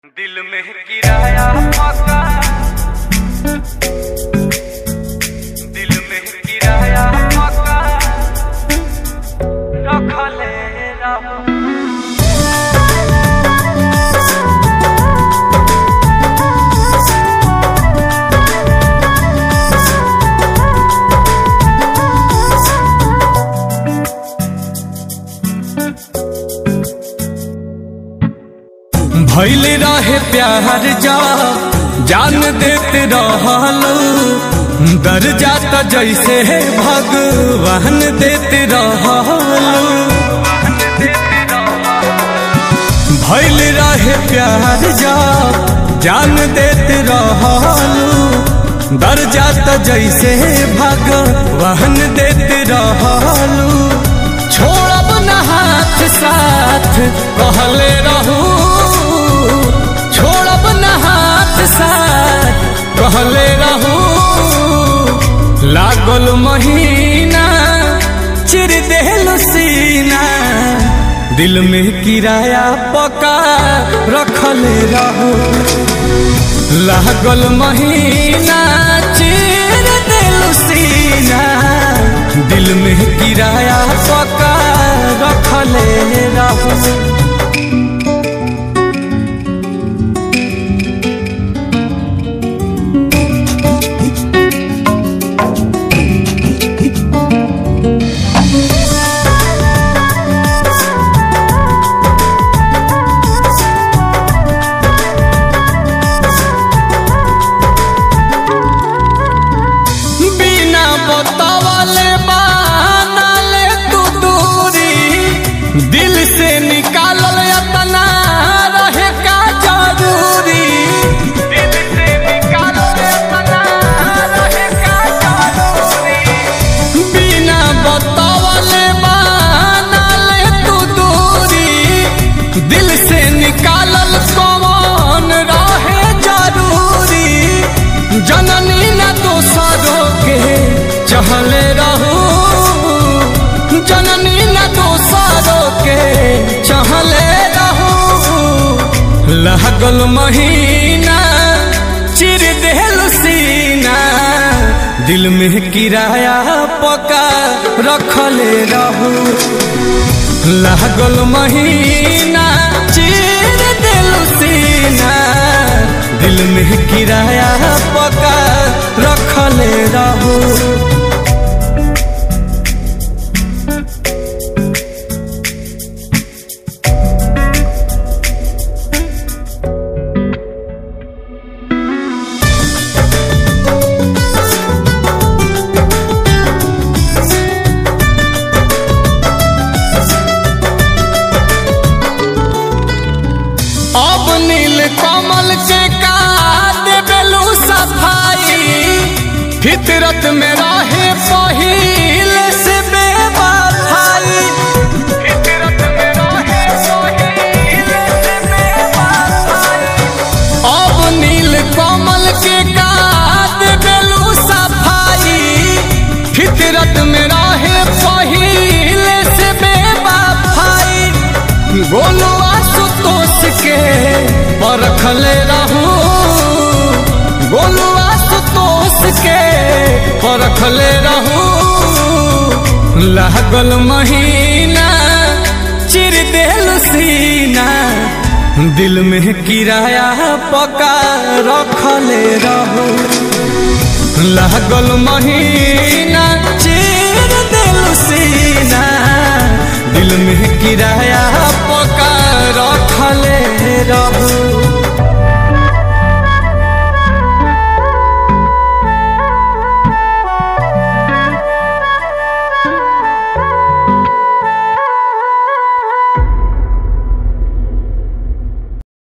दिल में किराया पका दिल में किराया पका रखले रहो भैल रहे प्यार जा जान देते रहलो दर जाता जैसे भगवान देते रहलो भैल रहे प्यार जा जान देते रहलो दर जाता जैसे भगवान देते रहलो छोड़ब न हाथ साथ कहले रहू छोड़ब न हाथ साथ कहले रहू लागल महीना चिर देल सीना दिल में किराया पका रखले रहू लागल महीना चिर देल सीना दिल में किराया पका रखले रहू बिना बतावले बानले तू दूरी दिल से निकालल अपना रहे का जरूरी दिल से निकालो अपना रहे का जरूरी बिना बतावले बानले तू दूरी दिल से निकालल कौन रहे जरूरी जननी न दोसरों के चहले रहू जननी न दोसरों के चहले रहू लागल महीना चिर देल सीना दिल में किराया पका रखले रहू लागल महीना चिर देल सीना दिल में किराया पका रखले रहू अब नील कमल के का देबेलू सफाई फितरत में रहे पहिल से बेवफाई फितरत में रहे सोहिल से बेवफाई अब नील कमल के का देबेलू सफाई फितरत में रहे पहिल से बेवफाई गोलू आशुतोष के परखले रहू गोलू आशुतोष के परखले रहू लागल महीना चिर देल सीना दिल में किराया पका रखले रहू लागल महीना